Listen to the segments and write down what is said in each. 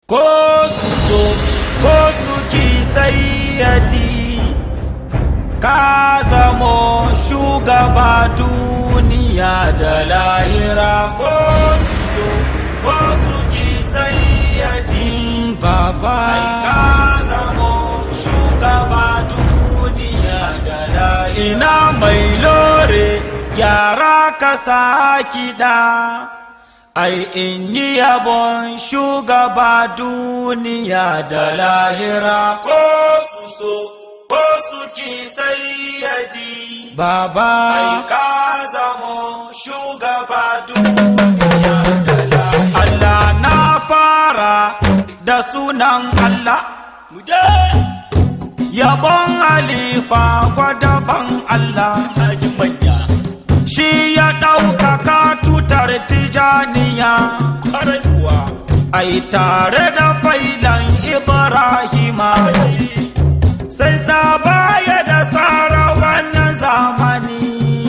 ko su so ko su ki sayyadi ka zamo shugaba duniya da lahira ko su so ko su ki sayyadi baba ka zamo shugaba duniya da lahira ina mai lore gyara ka sa kiɗa ai in yi yabon shugaba duniya da lahira ko su so ko su ki sai ya ji baba ai ka zamo shugaba duniya da lahira Allah na fara da sunan Allah muje yabon halifa gwadaban Allah haji manya shi ya ɗaukaka tutar tijaniya kwarai kuwa ai tare da failan ibrahima sai sabaya da tsara wannan zamani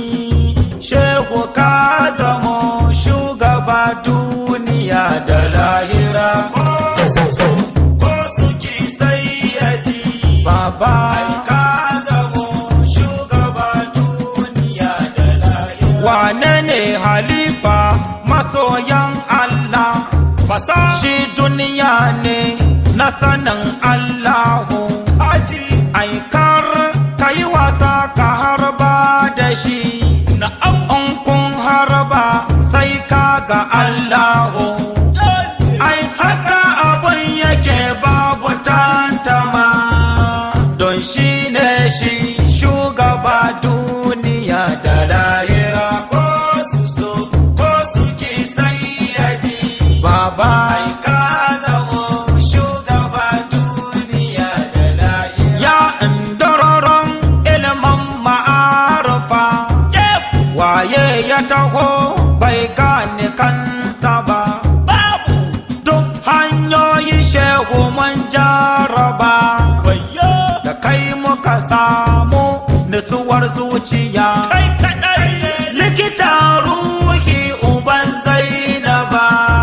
shehu ka zamo shugaba duniya da lahira ko su so ko su ki sayyadi baba ka zamo shugaba duniya da lahira wane ne halifa masoyan Allah fasa shi duniya ne na sanin Allahu aji aikar ka yi wasa ka harba da shi na in kun harba sai ka ga Allahu ai haka abin yake babu tantama don shi ne shi shugaba duniya da lahira ko su so ko su ki sayyadi baba ai ka zamo shugaba duniya da lahira ya indororon ilimin ma'arufa waye ya taho bai gane kansa ba babu duk hanyoyi shehu mun jaraba da kai muka samu nutsuwar zuciya kai kadai likita ruhi uban zainaba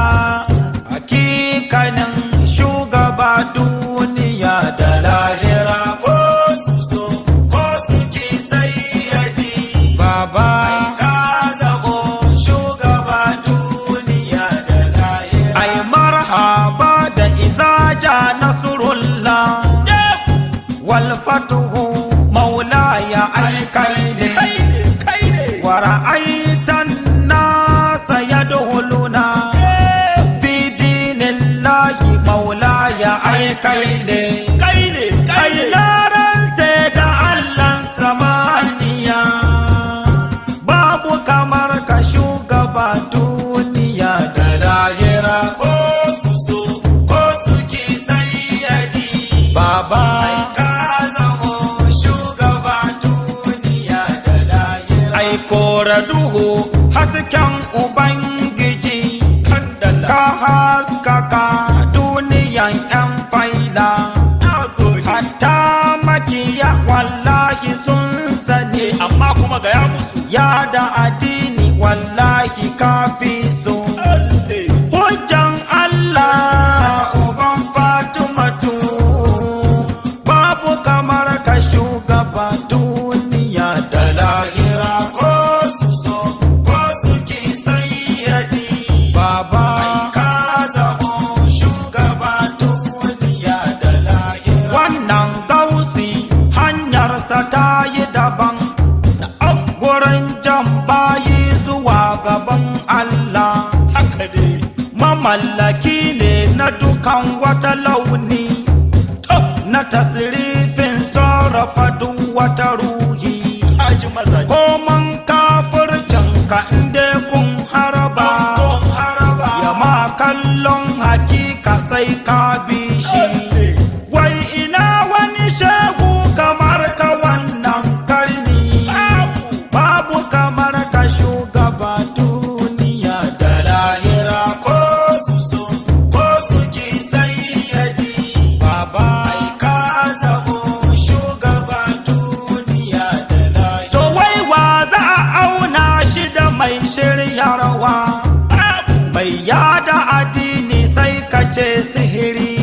hakikanin shugaba duniya da lahira ko su so ko su ki sayyadi baba ka zamo shugaba duniya da lahira ai marhaba da izaja nasrullah wal fatuhu maulaya ai kai ne wa ra'aitan nasa yadkhuluna fi dinillahi maulaya ai kai ne kai ne kai naran sai da Allah samaniya babu kamar ka shugaba duniya da lahira ko su so ko su ki sayyadi baba ka zamo shugaba duniya da lahira ai kora duhu hasken ubangiji ka haskaka duniyan yan faila hatta makiya wallahi sun sani amma kuma gaya musu ya da addini wallahi kafi su hujjan Allah uban Fatimatu babu kamar ka shugaba duniya da lahira ko su so ko su ki sayyadi baba ka zamo shugaba duniya da lahira wannan gausi hanyarsa ta yi daban gurin jan bayi zuwa gaban Allah haka ne mamallaki ne na dukan wata launi na tasirifin sarrafa duk wata ruhi ko man kafircin ka inda kun haraba ya ma kallon hakika sai ka bi shi wai ina wani shehu kamar ka wannan karni babu kamar ka shugaba duniya da lahira ko su so ko su ki sayyadi baba ai ka zamo shugaba duniya da lahira to wai wa za a auna shi da mai shiryarwa mai yada addini sai ka ce sihiri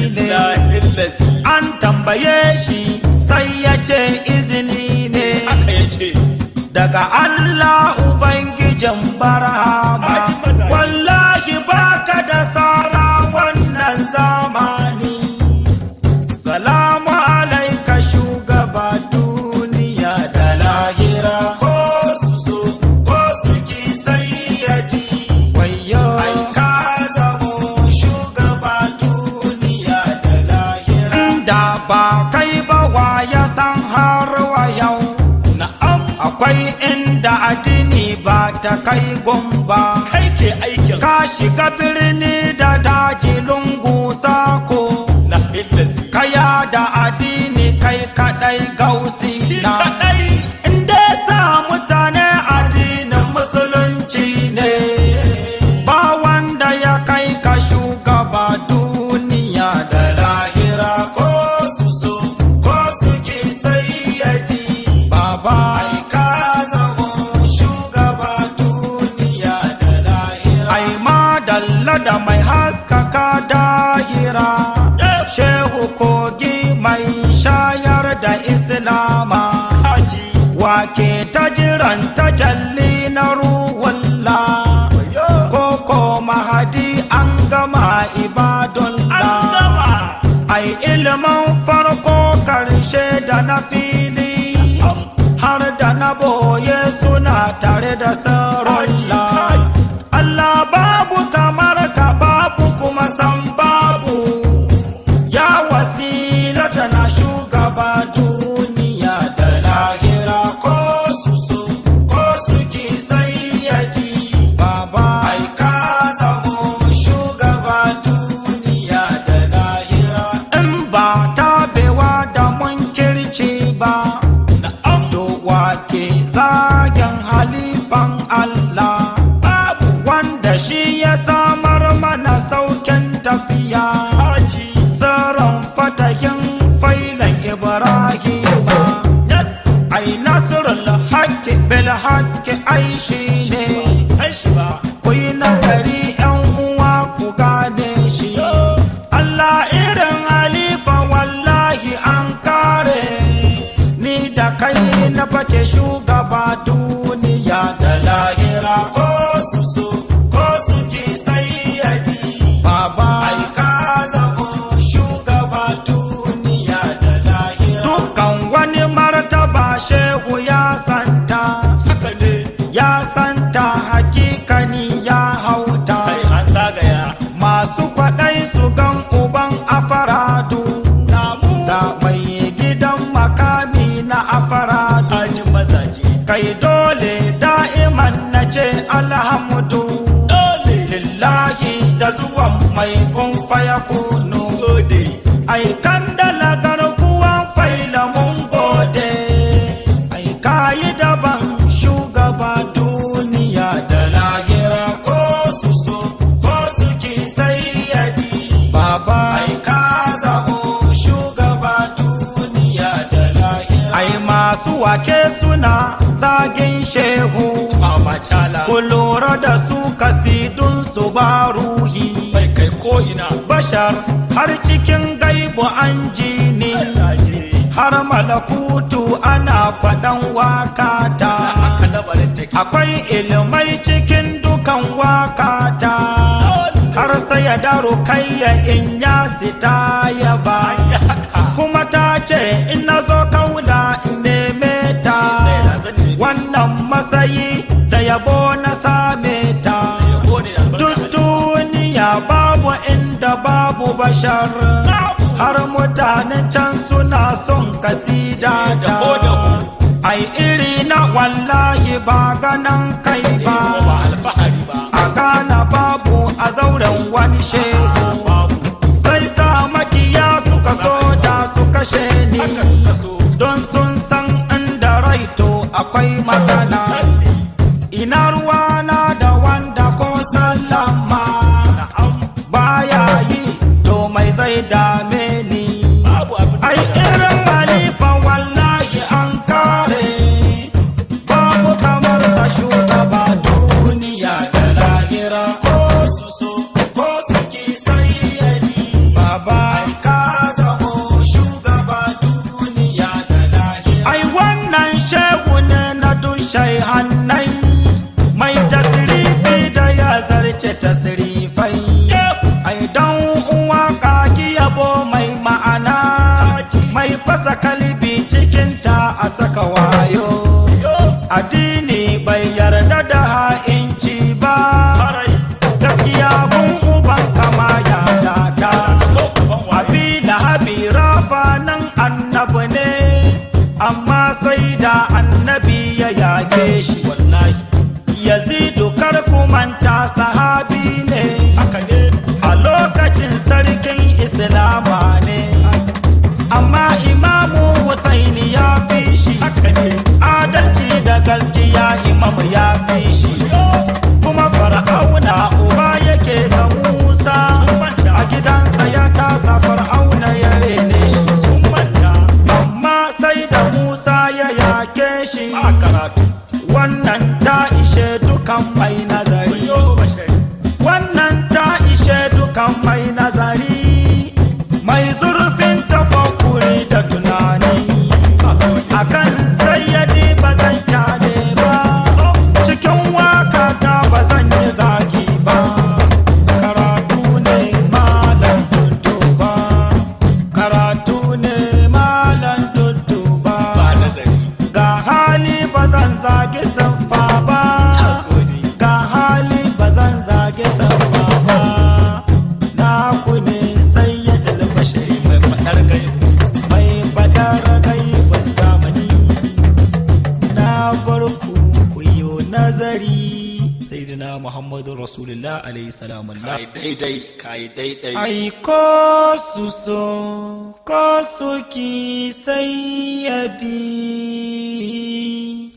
illazi an tambaye shi sai ya ce izini ne haka yace daga Allah Ubangijin barhama Haji maza. wallahi baka da sara wannan zamani salamu alaika shugaba duniya da lahira ko su so ko su ki sai ya ji wayo ai ka zamo shugaba duniya da lahira da ba kai ba wa ya san har wa yau na'am akwai inda addini ba ta kai gumba kai ke aikin ka shiga birni da daji lungu sako la illazi kaya da addini kai kadai gausi ni na kadai inda sa mutane addinin musulunci ne ba wanda ya kai ka shugaba duniya da lahira ko su so ko su ki sai ya ji baba ai ka zamo shugaba duniya da lahira ai madalla da mai haskaka dahira shehu kogi mai shayar da islama haji wake ta jiran tajalli na ruwalla yo koko mahadi an gama an ibadullah gama ai ilimin farko karshe da na fili har da na boye suna tare da sarullah Allah babu kamar ka babu kuma san babu ya wasilata na shugaba duniya da lahira ko su so ko su ki sai ya ji baba ai ka zamo shugaba duniya da lahira in ba tabewa da munkirci ba na'am to wake zagen halifan Allah babu wanda shi ya samar mana saukin tafiya haji tsaron fatakin failan Ibrahima yes ai nasrul haqqi bil haqqi ai shi ne san shi ba ku yi nazari yan uwa ku gane shi Allah irin halifa wallahi an kare ni da kai na fake shugaba duniya da lahira ko su so ko su ki sai ya ji baba ai ka zamo shugaba duniya da lahira dukkan wani martaba shehu ya santa haka ne ya santa hakikani ya hauta kai an zagaya masu kwaɗai su gan uban afaradu namu ga mai gidan makami na afaradu ajin mazaje kai dole da'iman na ce alhamdu dole lillahi da zuwan mai kun faya kunu gode ai kan dalagar kuwan faila mun gode ai kayi daban shugaba duniya da lahira ko su so ko su ki sai ya ji baba ai ka zamo shugaba duniya da lahira ai masu wake suna zagin shehu mama chala ku lura da su kasidun su ba ruhi bai kai ko ina bashar har cikin gaibu an ji ni laje har malakutu ana kwaɗan wakata haka labarin take akwai ilimai cikin dukan wakata har sai ya daro kayya in ya sita ya ba ya haka kuma ta ce in na zo kaula in neme ta sai da zan nemi wannan matsayi da yabo na same ta yabo ne da duk albarka duniya babu inda babu bashar har mutanen can suna son kasida Da ta ko da ko. ai iri na wallahi ba ganan kai ba ko ba alfahari ba a gana babu a zauren wani shehu babu sai sa makiya suka so da su kashe ni haka suka so don sun san inda raito akwai magana sandi ina ruwana da wanda ko sallama na'am baya yi to mai zai dame ni babu abin da ai ya irin halifa wallahi an kare babu kamar sa shugaba duniya da lahira ko su so ko su ki sai ya ji baba ai ka zamo addini bai yarda da ha'inci ba gaskiya gun uban kama ya data abi lahabi rafa nan annabi ne amma sai da annabi ya yake shi wallahi yazidu kar ku manta sahabi ne a lokacin sarkin islama ne amma imamu Husaini ya fi shi adalci da gaskiya imam ya fi shi kuma fara'auna uba yake da musa a gidansa ya tasa fara'auna ya rene shi amma sai da musa ya yake shi wannan ta ishe dukan mai nazari wannan ta ishe dukan mai nazari mai zurfin tafakuri da tunani akan sayyadi ba zan kyale ba cikin waka ta ba zan yi zagi ba karatu ne malam tuntuba karatu ne malam tuntuba ga hali ba zan zagi siffa ba ga hali ba zan zagi siffa ba na ku ne sayyadul bashari mai fadar gaibu mai fadar gaibun zamani na bar ku ku yi nazari sayyidina muhammadu rasulullah alaihi salam Allah daidai kai daidai ai ko su so ko su ki sayyadi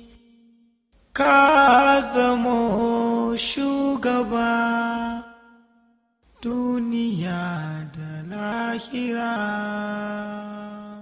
ka zamo shugaba duniya da lahira